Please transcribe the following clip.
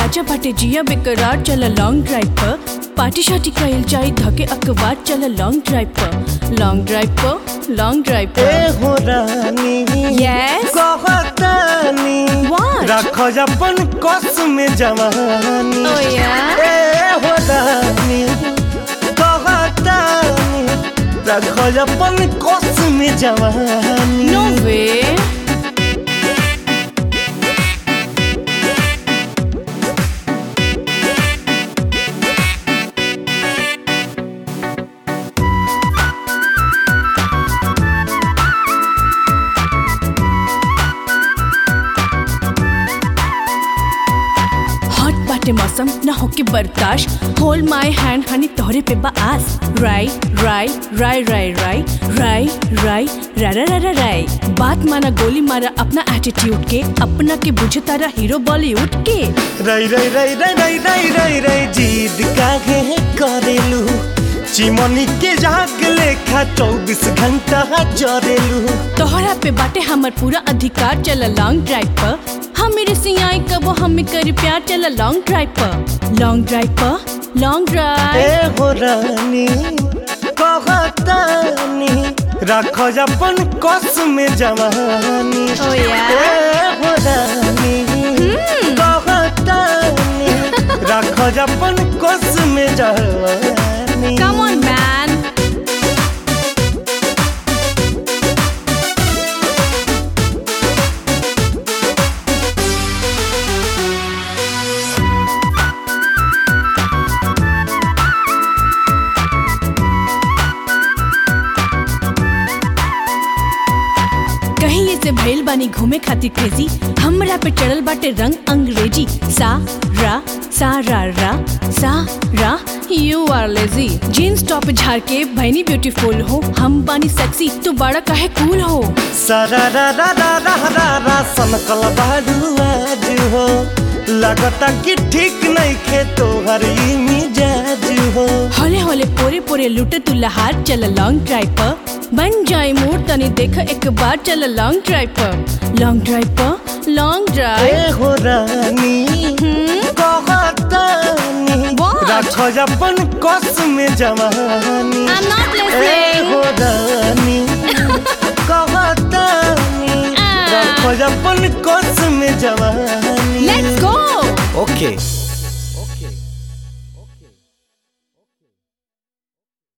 ताजा बाटे जिया बेकरार चल लॉन्ग ड्राइव पर पार्टी शार्टी कइल जाई धके अकबार चल लॉन्ग ड्राइव पर लॉन्ग ड्राइव पर लॉन्ग ड्राइव ए पर हो रानी Yes? कहतानी What? रख अपन कस में जवानी Oh, yeah? ए हो रानी कहतानी रख अपन कस में जवानी नो वे हॉट बाटे मौसम ना होके बर्दाश्त होल्ड माय हैंड हनी तोहरे पे बा आस राई राई राई राई राई राई राई रा रा रा रा राई बात माना गोली मारा अपना एटीट्यूड के अपना के बुझे तारा हीरो बॉलीवुड के रई रई रई रई रई रई रई रई जीद काहे करेलू चिमनी के जाग लेखा चौबीस घंटा जरेलू तोहरा पे बाटे हमर पूरा अधिकार चल लॉन्ग ड्राइव पर हम मेरे सियाई कबो हमें करी प्यार चल लॉन्ग ड्राइव पर लॉन्ग ड्राइव पर लॉन्ग ए ड्राइव हो रानी कहतानी रख अपन कस में जवानी Oh, yeah? ए हो रानी कहतानी रख अपन कस में जवानी कम ऑन मैन कहीं ये से भइल बानी घूमे खातिर क्रेजी हमरा पे चढ़ल बाटे रंग अंग्रेजी सा रा सा रा रा सा रा you are lazy jeans top झाड़ के भैनी ब्यूटीफुल हो हम बानी सेक्सी तू बड़ा काहे कूल हो सारा रा रा रा रा रा रा सनकल बाडू आज हो लगता कि ठीक नहीं खे तोहर ई मिजाज हो होले होले पोरे पोरे लुटे तू लहार चल लॉन्ग ड्राइव पर बन जाए मूड तनी देख एक बार चल लॉन्ग ड्राइव पर लॉन्ग ड्राइव पर लॉन्ग ड्राइव ए हो रानी कहतानी What? रख अपन कस में जवानी I'm not ए listening. हो रानी कहतानी Ah. रख अपन कस में जवानी Let's go. ओके